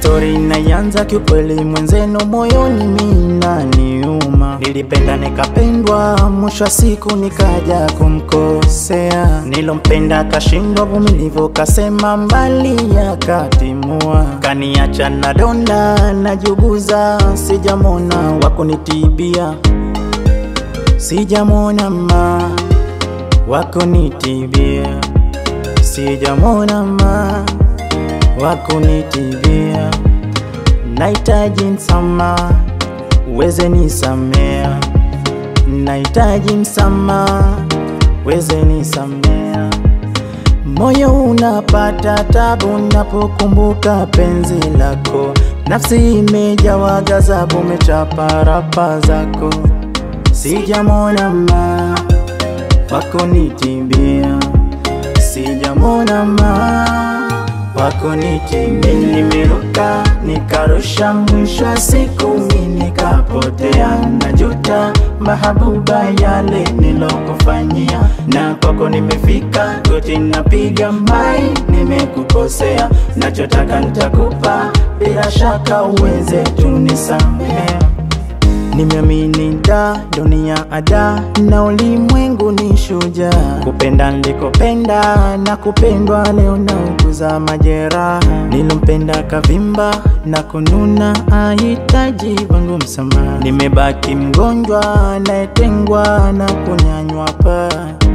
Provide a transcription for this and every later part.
Stori inaanza kiukweli, mwenzenu moyoni mina niuma. Nilipenda nikapendwa, mwisho wa siku nikaja kumkosea. Nilompenda kashindwa vumilivu, kasema mbali yakatimua, kaniacha na donda najuguza, sijamona wakunitibia, sijamona ma wakunitibia, sijamona ma wakunitibia. Nahitaji msamaha, uweze nisamea. Nahitaji msamaha, uweze nisamea. Moyo unapata tabu napokumbuka penzi lako, nafsi imejawa ghadhabu, umechapa rapa zako, sijamona ma wakunitibia, sijamona ma wakunitibia. Nimeruka nikarusha, mwisho wa siku mimi nikapotea, najuta mahabuba yale nilokufanyia, na kwako nimefika, goti napiga mai, nimekukosea, nachotaka nitakupa, bila shaka uweze tunisamea. Nimeamini da dunia ada na ulimwengu ni shujaa, kupenda nilikopenda na kupendwa, leo nauguza majeraha. Nilompenda kavimba na kununa, ahitaji wangu msamaha. Nimebaki mgonjwa anayetengwa na kunyanywa paa,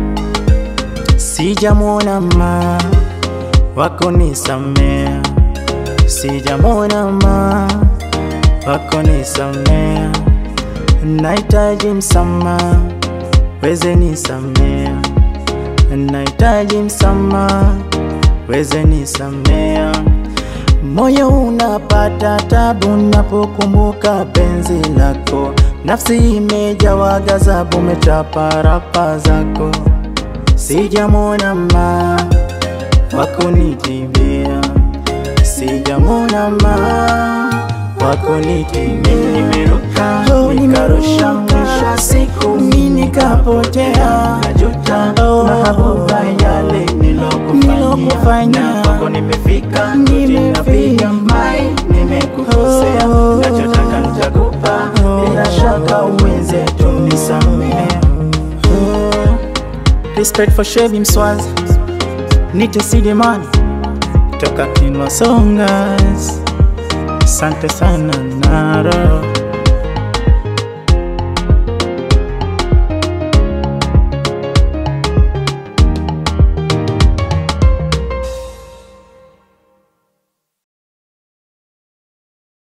sijamwona ma wako nisamea, sijamwona ma wako nisamea Nahitaji msamaha, weze nisamea. Nahitaji msamaha, weze nisamea. Moyo unapata tabu napokumbuka penzi lako, nafsi imejawa ghadhabu, umechapa rapa zako, sijamwona ma wakunitibia, sijamwona ma wakunitibia. Nimeruka nikarusha, mwisho wa siku mimi nikapotea, najuta mahabuba yale nilokufanyia, na kwako nimefika, napiga mai, nimekukosea, nachotaka nitakupa, bila shaka uweze tunisamehe. Respect for Shebi Mswazi, Nite Sidemani toka Kinwa Songas. Asante sana Naro.